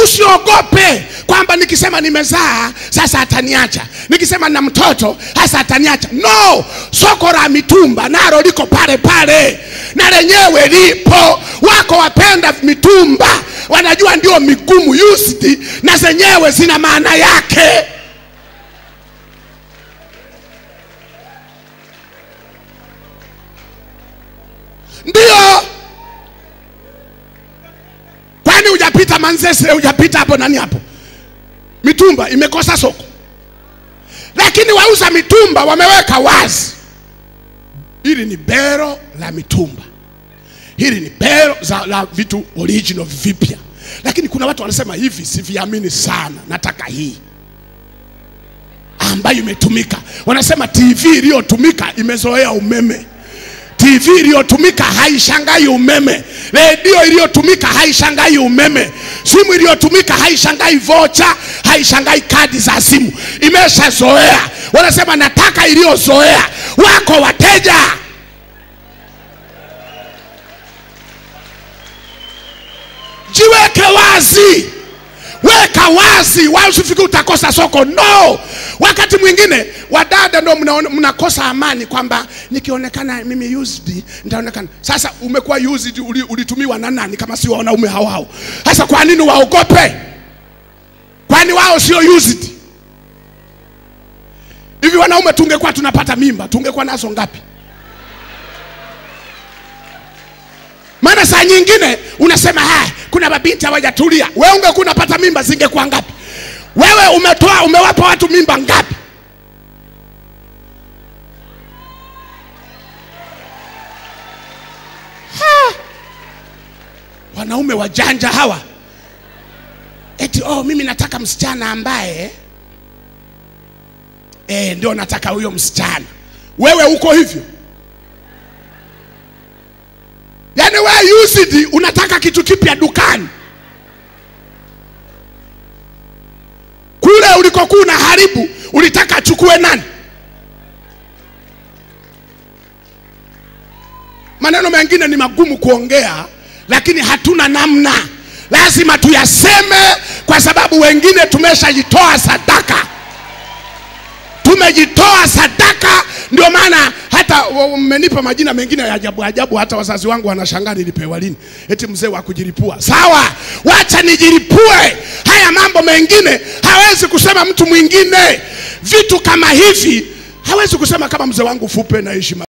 usiogope kwamba nikisema nimezaa sasa ataniacha nikisema na mtoto sasa ataniacha no soko la mitumba nalo liko pale pale na lenyewe lipo wako wapenda mitumba wanajua ndio migumu used na zenyewe zina maana yake ndio kwani hujapita manzese hujapita hapo nani hapo mitumba imekosa soko lakini wauza mitumba wameweka wazi hili ni bero la mitumba hili ni bero za, la vitu original vipya lakini kuna watu wanasema hivi siviamini sana nataka hii ambayo imetumika wanasema tv iliyotumika imezoea umeme TV iliyotumika haishangai umeme, redio iliyotumika haishangai umeme, simu iliyotumika haishangai vocha, haishangai kadi za simu, imeshazoea. Wanasema nataka iliyozoea. Wako wateja jiweke wazi weka wazi wala usifikiri utakosa soko no wakati mwingine wadada ndo mnaona- mnakosa amani kwamba nikionekana mimi used nitaonekana sasa umekuwa used uli- ulitumiwa na nani kama sio wanaume hao hao sasa kwa nini waogope kwani wao sio used hivi wanaume tungekuwa tunapata mimba tungekuwa nazo ngapi maana saa nyingine unasema haya kuna mabinti hawajatulia wewe ungekuwa unapata mimba zingekuwa ngapi wewe umetoa umewapa watu mimba ngapi Ha! wanaume wajanja hawa eti oh mimi nataka msichana ambaye eh, ndio nataka huyo msichana wewe uko hivyo yaani wewe used unataka kitu kipya dukani kule ulikokuwa unaharibu ulitaka achukue nani maneno mengine ni magumu kuongea lakini hatuna namna lazima tuyaseme kwa sababu wengine tumeshajitoa sadaka tumejitoa sadaka ndio maana hata wa- mmenipa majina mengine ya ajabu ajabu hata wazazi wangu wanashangaa nilipewa lini eti mzee wa kujilipua sawa wacha nijilipue haya mambo mengine hawezi kusema mtu mwingine vitu kama hivi hawezi kusema kama mzee wangu fupe na heshima